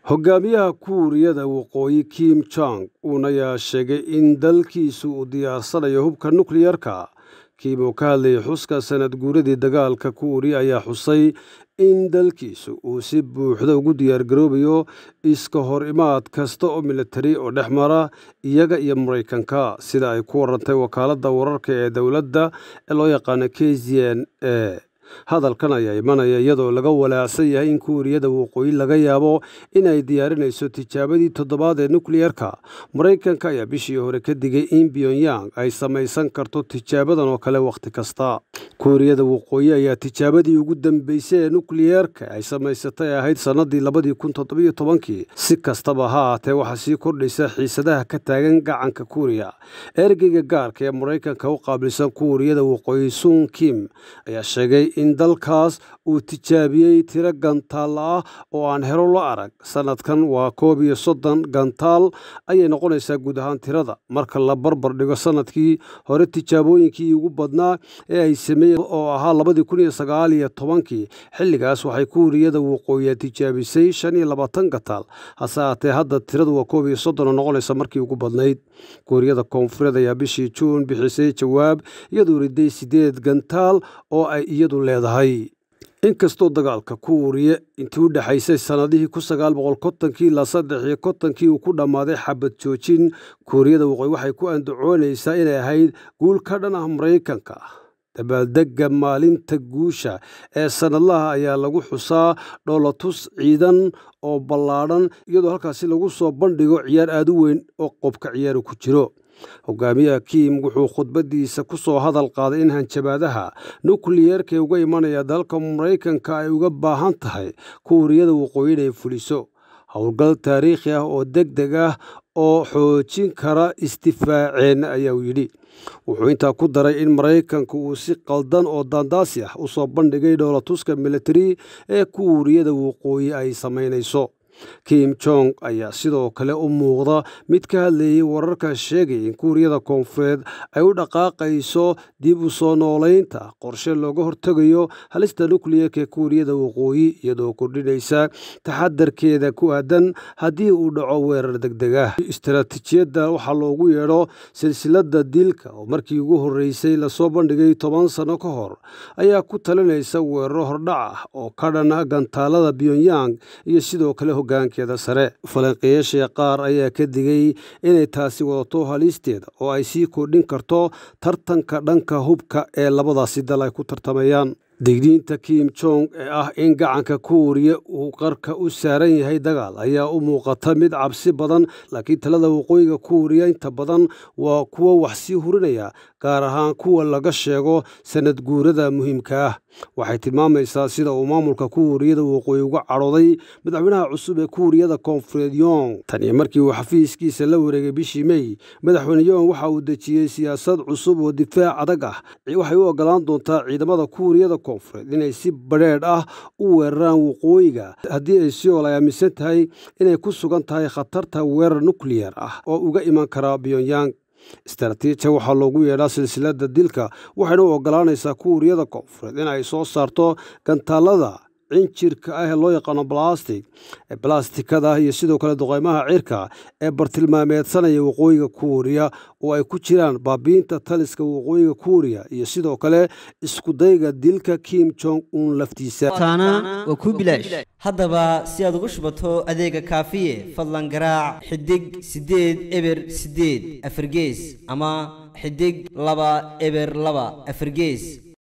hogaamiyaha kuuriyada waqooyi kim jong un ayaa sheegay in dalkiisu uu diyaarsanayo hubka nukliyarka kim oo ka hadlayay xuska sanad guuradii dagaalka kuuriya ayaa xusay in dalkiisu uu si buuxda ugu diyaargaroobayo iska hor imaad kasta oo militari oo dhex mara iyaga iyo maraykanka sida ay ku warantay wakaaladda wararka ee dowladda ee loo yaqaano k z n e hadalkan ayaa imanaya iyadoo laga walaacsan yahay in kuuriyada waqooyi laga yaabo inay diyaarinayso tijaabadii toddobaad ee nukliyarka maraykanka ayaa bishii hore ka digay in pyongyang ay samaysan karto tijaabadan oo kale wakhti kasta kuuriyada waqooyi ayaa tijaabadii ugu dambeysay ee nukliyarka ay samaysatay ahayd sannadii labadii kun toddobiyo tobankii si kastaba ha ahaatee waxaa sii kordhaysa xiisadaha ka taagan gacanka kuuriya ergeyga gaarka ee maraykanka u qaabilsan kuuriyada waqooyi sun kim ayaa sheegay in dalkaas uu tijaabiyey tiro gantaal ah oo aan helo la arag sannadkan waa koob iyo soddon gantaal ayay noqonaysaa guud ahaan tirada marka la barbar dhigo sannadkii hore tijaabooyinkii ugu badnaa ee ay sameeyeen oo ahaa labadii kun iyo sagaal iyo tobankii xilligaas waxay kuuriyada waqooyiya tijaabisay shan iyo labaatan gantaal hase ahaatee hadda tiradu waa koob iyo soddon oo noqonaysa markii ugu badnayd kuuriyada koonfureed ayaa bishii juun bixisay jawaab iyadoo riday siddeed gantaal oo ay iyadu leedahay inkastoo dagaalka kuuriya intii u dhexaysay sannadihii kun sagaal boqol kontonkii ilaa saddex iyo kontonkii uu ku dhammaaday xabad joojin kuuriyada waqooyi waxay ku andacoonaysaa inay ahayd guul ka dhan ah maraykanka dabaaldegga maalinta guusha ee sannadlaha ayaa lagu xusaa dhoolatus ciidan oo ballaadhan iyadoo halkaasi lagu soo bandhigo ciyaar aad u weyn oo qobka ciyaaru ku jiro hogaamiyaha kiim wuxuu khudbaddiisa ku soo hadal qaaday in hanjabaadaha nukliyerka ee uga imanaya dalka maraykanka ay uga baahan tahay kuuriyada waqooyi inay fuliso howlgal taariikhi ah oo deg deg ah oo xoojin kara istifaaceenna ayaa uu yidhi wuxuu intaa ku daray in maraykanka uu si qaldan oo daandaasi ah u soo bandhigay dhoolatuska militari ee kuuriyada waqooyi ay samaynayso kim jong ayaa sidoo kale u muuqda mid ka hadlayay wararka sheegaya in kuuriyada koonfureed ay u dhaqaaqayso dib u soo noolaynta qorshe looga hortegayo halista nukliyerka ee kuuriyada waqooyi iyadoo kordhinaysa taxadarkeeda ku aadan haddii uu dhaco weerar degdeg ah istaraatiijiyadda waxaa loogu yeedho silsiladda dilka oo markii ugu horreysay lasoo bandhigay toban sanno ka hor ayaa ku talinaysa weeraro hordhac ah oo ka dhana gantaalada pyongyang iyo sidoo kale hogaankeeda sare falanqeyaasha qaar ayaa ka digay inay taasi wadato halisteeda oo ay sii kordhin karto tartanka dhanka hubka ee labadaasi dal ay ku tartamayaan digniinta kim jong ee ah in gacanka kuuriya uu qarka u saaran yahay dagaal ayaa u muuqata mid cabsi badan laakiin talada waqooyiga kuuriya inta badan waa kuwo wax sii hurinaya gaar ahaan kuwa laga sheego sanad guurada muhiimka ah waxay tilmaamaysaa sida uu maamulka kuuriyada waqooyi uga cadhooday madaxweynaha cusub ee kuuriyada koonfureed yong tan iyo markii uu xafiiskiisa la wareegay bishii mey madaxweyne yong waxa uu dejiyey siyaasad cusub oo difaac adag ah waxay u ogolaan doontaa ciidamada kuuriyada koonfureed inay si badheedh ah u weeraraan waqooyiga haddii ay siol ay aaminsan tahay inay ku sugan tahay khatarta weerar nukliyar ah oo uga iman kara pyongyang istaraatiija waxaa loogu yeedhaa silsiladda dilka waxayna u ogolaanaysaa kuuriyada koonfureed in ay soo saarto gantaalada cinjirka ah ee loo yaqaano balastig ee balastikada ah iyo sidoo kale duqeymaha cirka ee bartilmaameedsanaya waqooyiga kuuriya oo ay ku jiraan baabiinta taliska waqooyiga kuuriya iyo sidoo kale iskudayga dilka kim jong un laftiisa taana waa kuu bilaash haddaba si aad ugu shubato adeega kaafiye fadlan garaac xidig siddeed eber siddeed afargees ama xidig laba eber laba afargees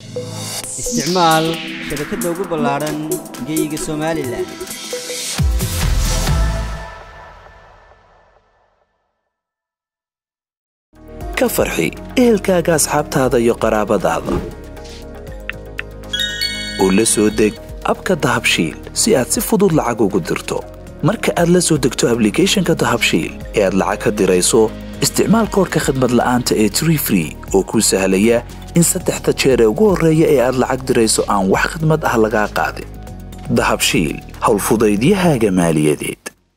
isticmaal shabakadda ugu ballaadhan geeyiga somalilan ka farxi ehelkaaga asxaabtaada iyo qaraabadaada oo la soo deg abka dahabshiil si aad si fudud lacag ugu dirto marka aad la soo degto ablicathonka dahabshiil ee aad lacag ka dirayso isticmaal koorka khadmad la'aanta ee tree free oo kuu sahlaya in saddexda jeer ee ugu horreeya ee aad lacag dirayso aan wax khidmad ah lagaa qaadin dahabshiil howlfudaydiyahaaga maaliyadeed